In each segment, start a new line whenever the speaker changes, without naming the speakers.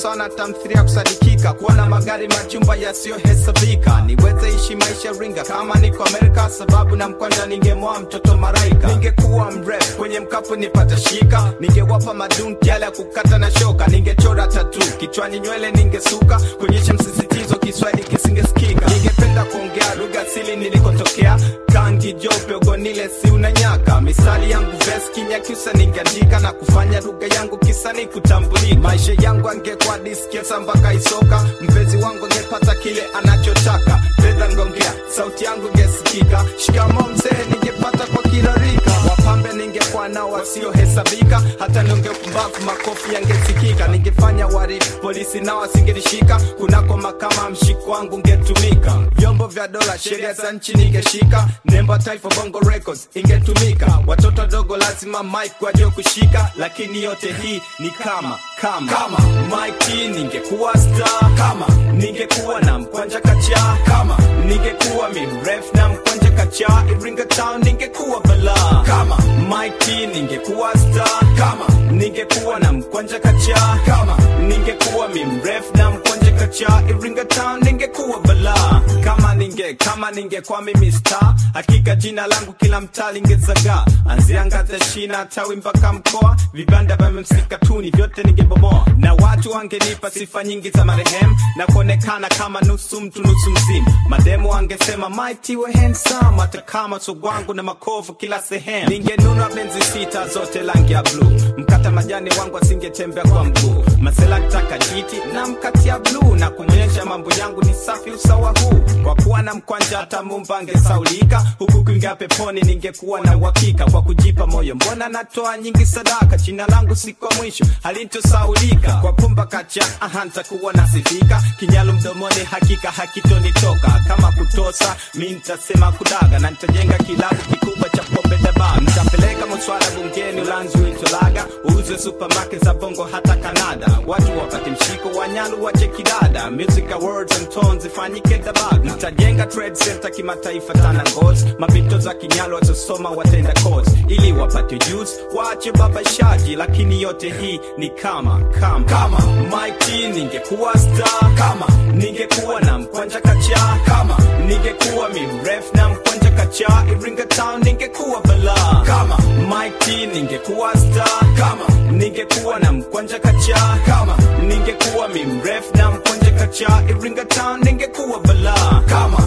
sana tamthiria kusadikika kuwa na magari majumba yasiyohesabika niweze ishi maisha ringa kama niko amerika sababu na mkwanja ningemoa mtoto maraika ningekuwa mrefu kwenye mkapu nipata shika ningewapa madunki yale ya kukata na shoka ningechora tatu kichwani nywele ningesuka kuonyesha msisitizo kiswahili kisingesikika ningependa kuongea lugha asili nilikotokea kangi jope ugonile si unanyaka misali yangu ves kinyakyusa ningeandika na kufanya lugha yangu kisani kutambulika maisha yangu angekuwa diskesa mpaka isoka mpenzi wangu angepata kile anachotaka fedha ngongea sauti yangu ingesikika shikamo mzee ningepata kwa kila rika wapambe ningekuwa nao wasiohesabika hata nionge upumbavu makofi yangesikika ningefanya warifu polisi nao wasingenishika kunako makama mshiko wangu ungetumika vyombo vya dola sheria za nchi ningeshika nembo ya taifa bongo records ingetumika watoto dogo lazima mike wajue kushika lakini yote hii ni kama kama kama mike ningekuwa star kama ningekuwa na mkwanja kacha kama ningekuwa mrefu na mkwanja kacha iringa town ningekuwa balaa kama mike ningekuwa star kama ningekuwa na mkwanja kacha kama ningekuwa mrefu na mkwanja kacha iringa town ningekuwa balaa kama ninge kama ningekuwa mimi star hakika jina langu kila mtaa lingezagaa anzia ngazi ya shina tawi mpaka mkoa vibanda vya msikatuni vyote ningebomoa na watu wangenipa sifa nyingi za marehemu na kuonekana kama nusu mtu nusu mzimu mademu wangesema mighty we handsome hata kama sogwangu na makovu kila sehemu ningenunua benzi sita zote rangi ya bluu mkata majani wangu asingetembea kwa mguu masela kitaka jiti na mkati ya bluu na kumwonyesha mambo yangu ni safi usawa huu kwa kuwa na mkwanja hata mumba angesaulika huku kuingia peponi ningekuwa na uhakika kwa kujipa moyo mbona natoa nyingi sadaka jina langu si kwa mwisho halitosaulika kwa pumba kacha aha ntakuwa nasifika kinyalu mdomoni hakika hakitonitoka kama kutosa mi ntasema kudaga na nitajenga kilabu kikubwa cha pombe daba nitapeleka mswada bungeni ulanzi uitolaga uuze supermarket za bongo hata kanada watu wapate mshiko wa nyalu wache kidada music awards and tones ifanyike dabaga nitajenga trade center kimataifa tana ngozi mapito za kinyalu wazosoma watenda course ili wapate juice waache babashaji lakini yote hii ni kama kama kama Mikey ningekuwa star kama ningekuwa na mkwanja kacha kama ningekuwa mrefu na mkwanja kacha Iringa town ningekuwa balaa kama Mikey ningekuwa star kama ningekuwa na mkwanja kacha kama ningekuwa mrefu na mkwanja kacha Iringa town ningekuwa balaa kama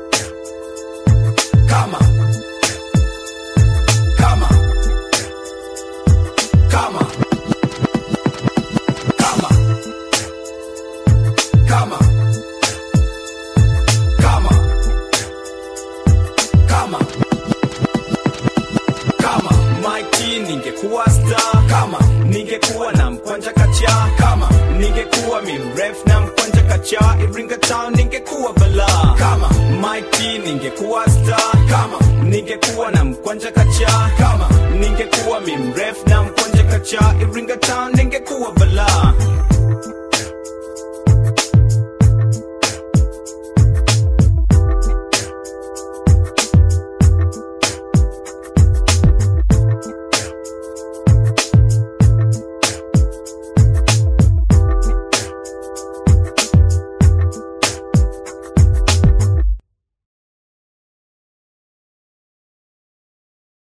kama kama kama kama kama kama kama kama Mikey ningekuwa star kama ningekuwa na mkwanja kacha kama ningekuwa mrefu na mkwanja kacha Iringa town ningekuwa balaa kama Mikey ningekuwa star kama ningekuwa na